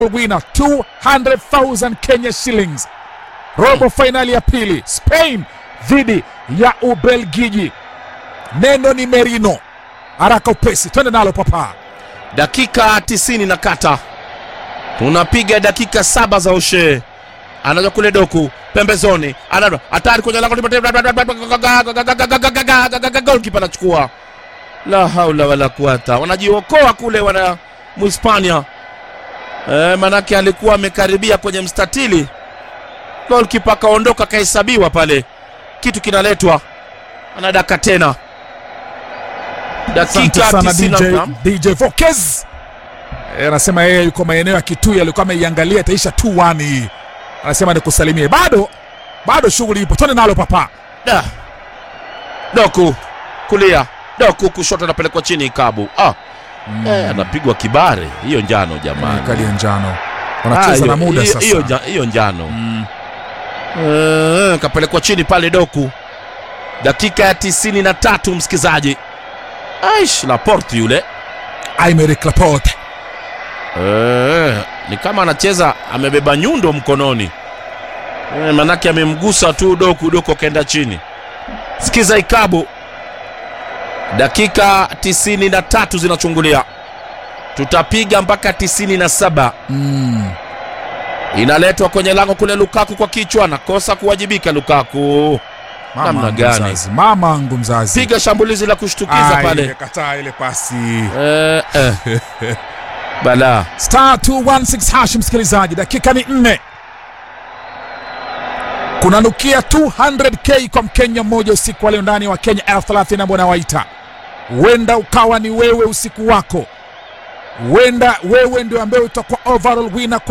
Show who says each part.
Speaker 1: winner 200,000 Kenya shillings. Robo fainali ya pili Spain dhidi ya Ubelgiji. Neno ni Merino. Haraka upesi, twende nalo papa.
Speaker 2: dakika 90 na kata tunapiga dakika saba za ushe anaja kule doku pembezoni anado hatari kwenye lango golkipa anachukua la haula wala kuata wanajiokoa kule wana muhispania e, manake alikuwa amekaribia kwenye mstatili golkipa akaondoka akahesabiwa pale kitu kinaletwa anadaka tena
Speaker 1: Asante
Speaker 2: dakika
Speaker 1: sana
Speaker 2: 90
Speaker 1: DJ, DJ Vokez Eh, anasema yeye yuko maeneo ya Kitui, alikuwa ameiangalia itaisha 2-1 hii. Anasema nikusalimie, bado bado shughuli ipo, twende nalo papa.
Speaker 2: Da. Doku kulia, Doku kushoto, anapelekwa chini Ikabu. Ah. Eh, anapigwa kibare, hiyo njano jamani.
Speaker 1: Kadi ya njano,
Speaker 2: Ah,
Speaker 1: wanacheza na
Speaker 2: hiyo-
Speaker 1: muda
Speaker 2: hiyo-
Speaker 1: sasa.
Speaker 2: Hiyo nja- hiyo njano
Speaker 1: Mm.
Speaker 2: Eh, kapelekwa chini pale Doku, dakika ya tisini na tatu msikizaji. Aish, Laporte yule
Speaker 1: Aymeric Laporte
Speaker 2: Eh, ni kama anacheza amebeba nyundo mkononi eh, manake amemgusa tu Doku, Doku akaenda chini. Sikiza Ikabu, dakika tisini na tatu zinachungulia, tutapiga mpaka tisini na saba.
Speaker 1: mm.
Speaker 2: Inaletwa kwenye lango kule, Lukaku kwa kichwa, nakosa kuwajibika Lukaku.
Speaker 1: Mama
Speaker 2: Namna
Speaker 1: angu
Speaker 2: gani?
Speaker 1: mzazi, mama angu mzazi,
Speaker 2: Piga shambulizi la kushtukiza
Speaker 1: Ai,
Speaker 2: pale
Speaker 1: imekataa ile pasi.
Speaker 2: eh, eh. Bala
Speaker 1: star 216 hash msikilizaji dakika ni nne kunanukia 200k kwa mkenya mmoja usiku wa leo ndani wa kenya elfu thelathini ambao nawaita huenda ukawa ni wewe usiku wako huenda wewe ndio ambaye utakuwa overall winner kwa